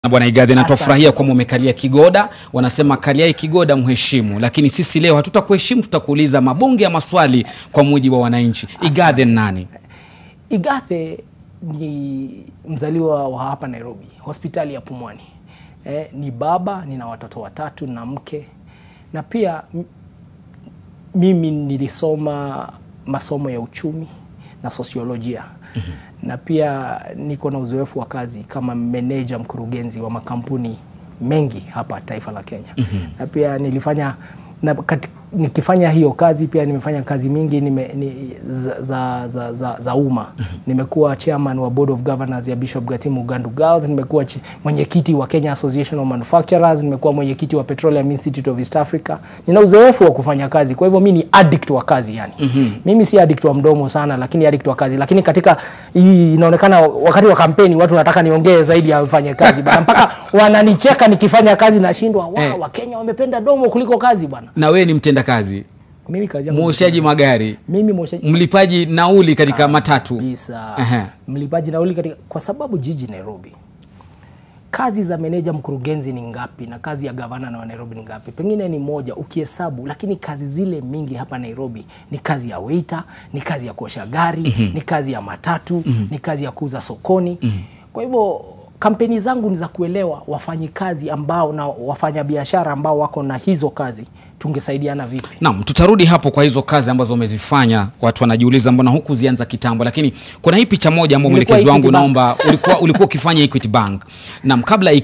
Na Bwana Igadhi, na Asante. twafurahia kwamba umekalia Kigoda. Wanasema kaliai Kigoda mheshimu, lakini sisi leo hatutakuheshimu, tutakuuliza mabonge ya maswali kwa mujibu wa wananchi. Igadhi ni nani? Igathe ni mzaliwa wa hapa Nairobi, hospitali ya Pumwani. Eh, ni baba, nina watoto watatu na mke, na pia m- mimi nilisoma masomo ya uchumi na sosiolojia na pia niko na uzoefu wa kazi kama meneja mkurugenzi wa makampuni mengi hapa taifa la Kenya na pia nilifanya na kati, nikifanya hiyo kazi pia nimefanya kazi mingi nime, ni, za, za, za, za, za umma nimekuwa chairman wa board of governors ya Bishop Gatimu Ugandu Girls nimekuwa chi- mwenyekiti wa Kenya Association of Manufacturers nimekuwa mwenyekiti wa Petroleum Institute of East Africa nina uzoefu wa kufanya kazi kwa hivyo mi ni addict wa kazi yani mimi si addict wa mdomo sana lakini addict wa kazi lakini katika hii inaonekana wakati wa kampeni watu wanataka niongee zaidi ya mfanye kazi bana mpaka wananicheka nikifanya kazi nashindwa wa Eh. wakenya wamependa domo kuliko kazi bwana Na wewe ni mtenda kazi, mimi kazi yangu mwoshaji magari, mimi mwoshaji mlipaji nauli katika matatu. kabisa Ehe. mlipaji nauli katika kwa sababu jiji Nairobi kazi za meneja mkurugenzi ni ngapi na kazi ya gavana na wa Nairobi ni ngapi? Pengine ni moja ukihesabu, lakini kazi zile mingi hapa Nairobi ni kazi ya waiter, ni kazi ya kuosha gari, ni kazi ya matatu, ni kazi ya kuuza sokoni. Kwa hivyo kampeni zangu ni za kuelewa wafanyikazi ambao na wafanyabiashara ambao wako na hizo kazi, tungesaidiana vipi? Naam, tutarudi hapo kwa hizo kazi ambazo umezifanya. Watu wanajiuliza mbona huku zianza kitambo, lakini kuna hii picha moja ambayo Nilikuwa mwelekezi wangu Equity Bank. naomba ulikuwa ulikuwa ukifanya Equity Bank. Naam, kabla ya